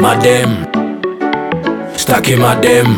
madem staki madem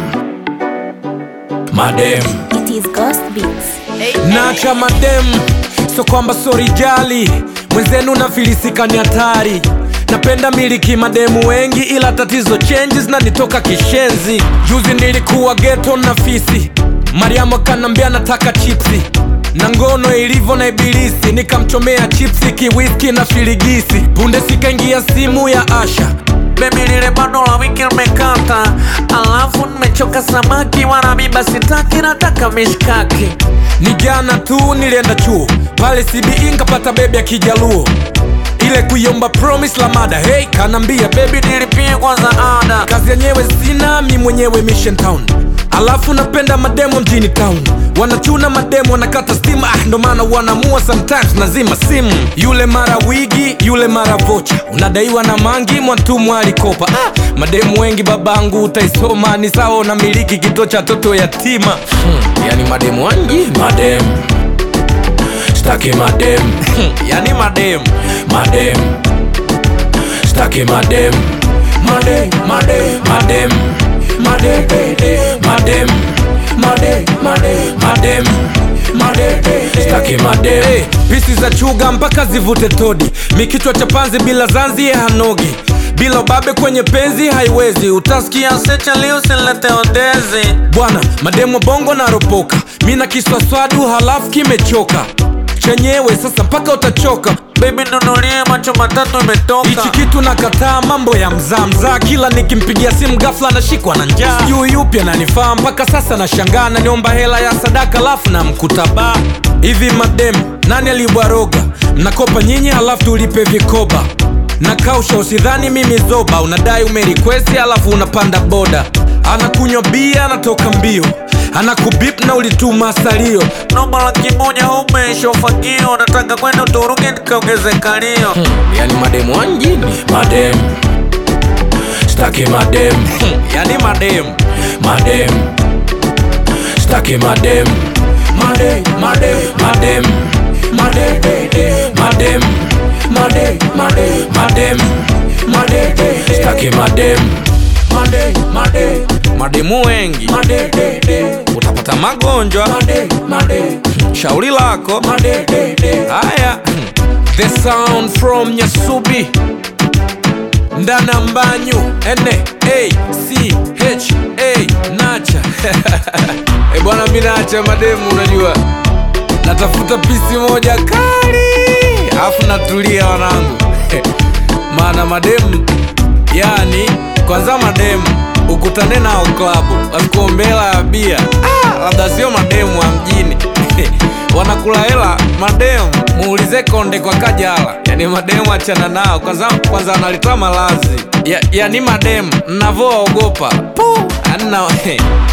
madem It is Ghost Beats. nacha madem so kwamba sorijali mwenzenu na filisika ni hatari napenda miliki mademu wengi ila tatizo changes na nitoka kishenzi juzi nilikuwa geto na fisi mariamu akanambia nataka chipsi na ngono ilivyo na ibilisi nikamchomea chipsi kiwiski na filigisi punde sikaingia simu ya asha Baby lile bando la wiki limekata, alafu nimechoka samaki wala miba sitaki, nataka mishkaki. ni jana tu nilienda chuo pale cbe nkapata bebi ya kijaluo ile kuiomba promise la mada hey kanambia bebi Nilipie kwanza ada, kazi yenyewe sina mi mwenyewe mission town alafu napenda mademo mjini town wanachuna mademo wanakata stima ah, ndo maana wanamua sometimes nazima simu yule mara wigi yule mara vocha unadaiwa na mangi mwantumwa alikopa ah, mademu wengi babangu utaisoma ni sawa na miliki kituo cha toto yatima hmm, yani mademu wangi mademu staki mademu yani mademu mademu staki madem madem madem madem madem madem madem madem madem madem staki madem hey, pisi za chuga mpaka zivute todi mikichwa cha panzi bila zanzi ya hanogi bila ubabe kwenye penzi haiwezi utasikia secha leo silete odezi. bwana mademo bongo na ropoka mi na kiswaswadu halafu kimechoka chenyewe sasa mpaka utachoka Baby nunulie macho matatu imetoka. hichi kitu nakataa mambo ya mzaa mzaa kila nikimpigia simu gafla nashikwa na njaa sijui yupi ananifaa mpaka sasa nashangaa naniomba hela ya sadaka alafu na mkutabaa hivi madem nani alibwaroga mnakopa nyinyi halafu tulipe vikoba na kausha usidhani mimi zoba unadai umerikwesi alafu unapanda boda anakunywa bia anatoka mbio anakubip na ulituma salio Nomba laki moja umeisha ufagio, nataka kwenda Uturuki nikaongeze kalio. yani mademu wa mjini madem staki madem yani madem madem staki madem madem madem madem madem madem madem madem madem madem staki madem madem madem mademu wengi utapata magonjwa shauri lako haya the sound from nyasubi ndana mbanyu n a c h a nacha e bwana mi nacha mademu unajua natafuta pisi moja kali alafu natulia wanangu maana mademu yani kwanza mademu ukutane nao klabu wasikuombela ya bia ah, labda sio mademu wa mjini wanakula hela mademu muulize konde kwa kajala yani mademu achana nao kwanza kwanza wanalitoa malazi ya, yani mademu navoogopa anna